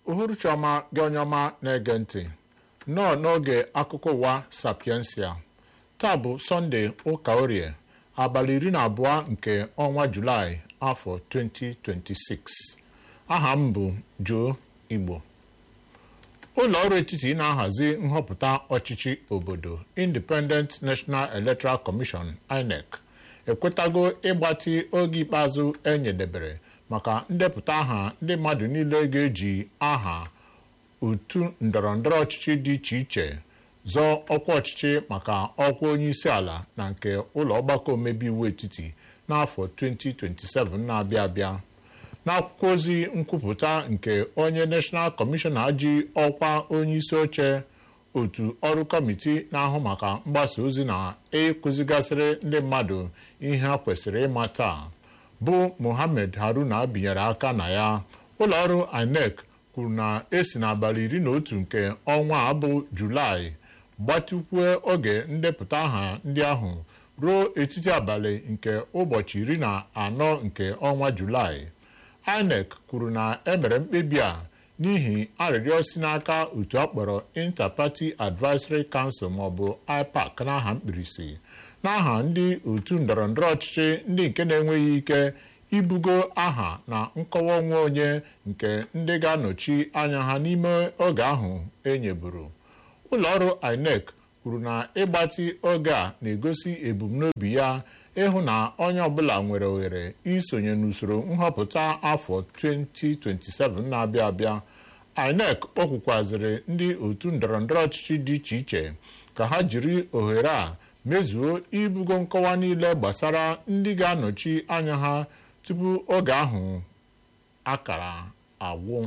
uhuruchi ọma gị onye ọma na-ege ntị nnọọ n'oge akụkọ ụwa sapiensia taa bụ sọnde ụka orie abalị iri na abụọ nke ọnwa julaị afọ 2026 aha m bụ Joe Igbo ụlọ ọrụ etiti na-ahazi nhọpụta ọchịchị obodo Independent National Electoral Commission INEC ekwetago ịgbatị oge ikpeazụ enyedebere maka ndepụta aha ndị mmadụ niile ga-eji aha otu ndọrọndọrọ ọchịchị dị iche iche zọọ ọkwa ọchịchị maka ọkwa onye isi ala na nke ụlọ ọgbakọ omebe iwu etiti n'afọ 2027 na-abịa abịa n'akwụkwọ ozi nkwupụta nke onye National Commissioner ji ọkwa onye isi oche otu ọrụ kọmiti na-ahụ maka mgbasa ozi na ịkụzigasịrị ndị mmadụ ihe ha kwesịrị ịma taa bụ Mohammed Haruna binyere aka na ya ụlọọrụ INEC kwuru na esi n'abalị iri na otu nke ọnwa a bụ Julaị gbatịkwue oge ndepụta aha ndị ahụ ruo etiti abalị nke ụbọchị iri na anọ nke ọnwa Julaị INEC kwuru na emere mkpebi a n'ihi arịrịọ si n'aka otu akpọrọ Inter-Party Advisory Council maọbụ IPAC n'aha mkpirisi n'aha ndị otu ndọrọndọrọ ọchịchị ndị nke na-enweghị ike ibugo aha na nkọwa onwe onye nke ndị ga-anọchi anya ha n'ime oge ahụ enyeburu ụlọọrụ INEC kwuru na ịgbatị oge a na-egosi ebumnobi ya ịhụ na onye ọbụla nwere ohere isonye n'usoro nhọpụta afọ 2027 na-abịa abịa INEC kpọkwukwazịrị ndị otu ndọrọndọrọ ọchịchị dị iche iche ka ha jiri ohere a mezuo ibugo nkọwa niile gbasara ndị ga-anọchi anya ha tupu oge ahụ akara agwụ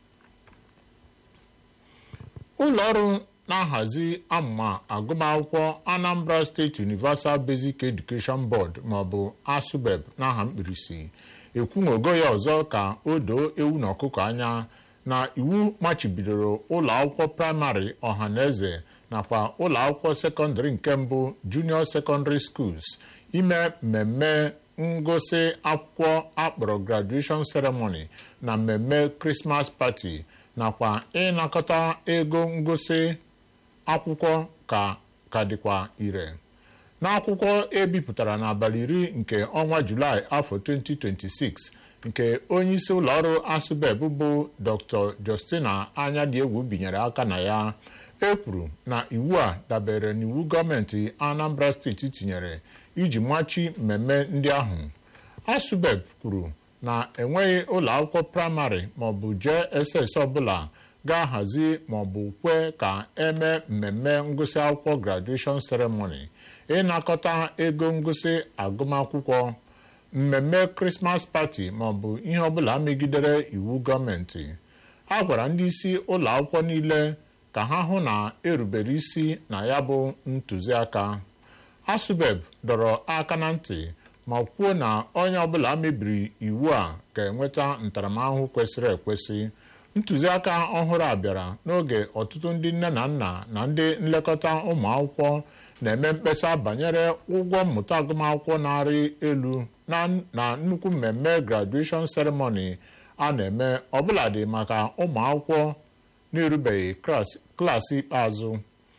ụlọọrụ na-ahazi amụma agụmakwụkwọ Anambra State Universal Basic Education Board maọbụ ASUBEB n'aha mkpirisi ekwuṅogo ya ọzọ ka o doo ewu na ọkụkọ anya na iwu machibidoro ụlọ akwụkwọ praịmarị ọhaneze nakwa ụlọ akwụkwọ sekọndịrị nke mbụ Junior Secondary Schools ime mmemme ngụsị akwụkwọ akpọrọ graduation ceremony na mmemme Christmas party nakwa ịnakọta ego ngụsị akwụkwọ ka ka dịkwa ire n'akwụkwọ ebipụtara n'abalị iri nke ọnwa Julaị afọ 2026 nke onyeisi ụlọọrụ asụbeb bụ Dr. Justina Anyadiegwu binyere aka na ya e kwuru na iwu a dabere n'iwu gọọmenti Anambra steeti tinyere iji machi mmemme ndị ahụ asụbeb kwuru na enweghị ụlọ akwụkwọ praịmarị maọbụ JSS ọbụla ga-ahazi maọbụ kwe ka eme mmemme ngụsị akwụkwọ graduation ceremony ịnakọta ego ngụsị agụmakwụkwọ mmemme Christmas party maọbụ ihe ọbụla megidere iwu gọọmenti a gwara ndị isi ụlọ akwụkwọ niile ka ha hụ na erubere isi na ya bụ ntụziaka asụbeb dọrọ aka na ntị ma kwuo na onye ọbụla mebiri iwu a ga-enweta ntaramahụhụ kwesịrị ekwesị ntụziaka ọhụrụ a bịara n'oge ọtụtụ ndị nne na nna na ndị nlekọta ụmụ akwụkwọ na-eme mkpesa banyere ụgwọ mmụta agụmakwụkwọ na-arị elu na nnukwu mmemme graduation ceremony a na-eme ọbụladị maka ụmụ akwụkwọ na-erubeghị klaasị ikpeazụ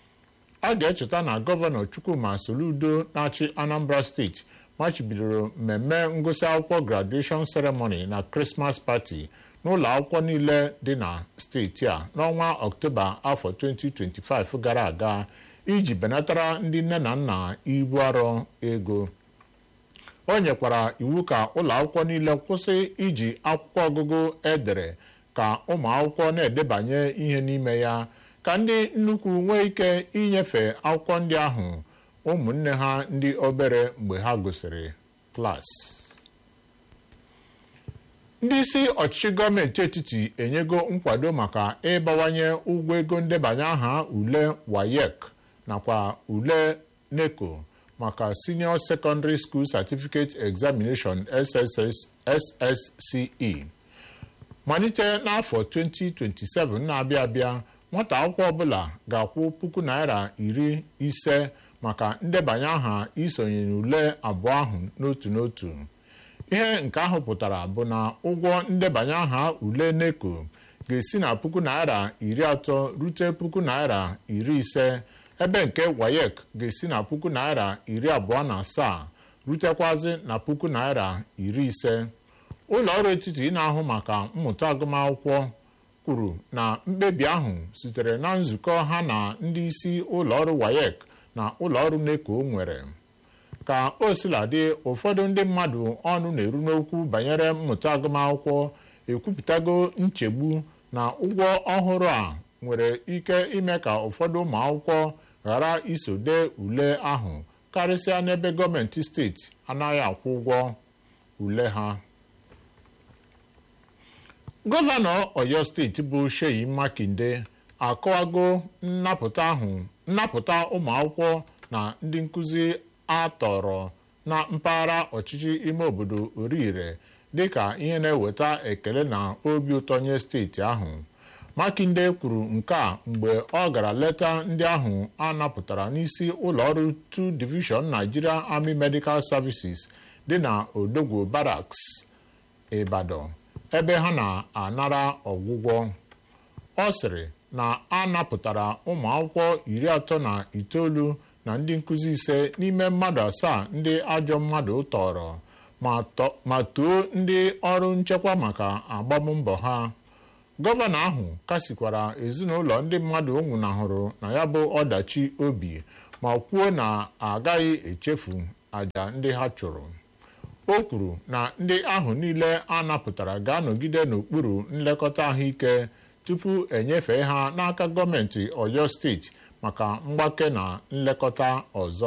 a ga-echeta na gọvanọ Chukwuma Soludo na-achị Anambra steeti machibidoro mmemme ngụsị akwụkwọ graduation ceremony na Christmas party n'ụlọ akwụkwọ niile dị na steeti a n'ọnwa Ọktoba afọ 2025 gara aga iji benatara ndị nne na nna ibu arọ ego o nyekwara iwu ka ụlọ akwụkwọ niile kwụsị iji akwụkwọ ọgụgụ edere ka ụmụ akwụkwọ na-edebanye ihe n'ime ya ka ndị nnukwu nwee ike inyefe akwụkwọ ndị ahụ ụmụnne ha ndị obere mgbe ha gụsịrị klaasị ndị isi ọchịchị gọọmenti etiti enyego nkwado maka ịbawanye ụgwọ ego ndebanye aha ule WAEC nakwa ule NECO maka Senior Secondary School Certificate Examination SSS SSCE malite n'afọ 2027 na-abịa abịa nwata akwụkwọ ọbụla ga-akwụ puku naira iri ise maka ndebanye aha isonye n'ule abụọ ahụ n'otu n'otu ihe nke ahụ pụtara bụ na ụgwọ ndebanye aha ule NECO ga-esi na puku naira iri atọ rute puku naira iri ise ebe nke wayek ga-esi na puku naira iri abụọ na asaa rutekwazi na puku naira iri ise ụlọ ọrụ etiti na-ahụ maka mmụta agụmakwụkwọ kwuru na mkpebi ahụ sitere na nzukọ ha na ndị isi ụlọọrụ wayek na ụlọọrụ neko nwere ka o siladị ụfọdụ ndị mmadụ ọnụ na-eru n'okwu banyere mmụta agụmakwụkwọ ekwupụtago nchegbu na ụgwọ ọhụrụ a nwere ike ime ka ụfọdụ ụmụ akwụkwọ ghara iso dee ule ahụ karịsịa n'ebe gọọmenti steeti anaghị akwụ ụgwọ ule ha gọvanọ oyo steeti bụ Seyi Makinde akọwago nnapụta ahụ nnapụta ụmụ akwụkwọ na ndị nkụzi atọrọ na mpaghara ọchịchị ime obodo Orire dịka ihe na-eweta ekele na obi ụtọ nye steeti ahụ Makinde kwuru nke a mgbe ọ gara leta ndị ahụ a napụtara n'isi ụlọọrụ 2 Division Nigeria Army Medical Services dị na Odogwu Barracks Ibadan ebe ha na-anara ọgwụgwọ ọ sịrị na a napụtara ụmụ akwụkwọ iri atọ na itoolu na ndị nkụzi ise n'ime mmadụ asaa ndị ajọ mmadụ tọrọ ma too ndị ọrụ nchekwa maka agbammbọ ha gọvanọ ahụ kasikwara ezinụlọ ndị mmadụ o nwụnahụrụ na ya bụ ọdachi obi ma kwuo na agaghị echefu àjà ndị ha chụrụ o kwuru na ndị ahụ niile a napụtara ga-anọgide n'okpuru nlekọta ahụike tupu enyefee ha n'aka gọọmenti Ọyọ steeti maka mgbake na nlekọta ọzọ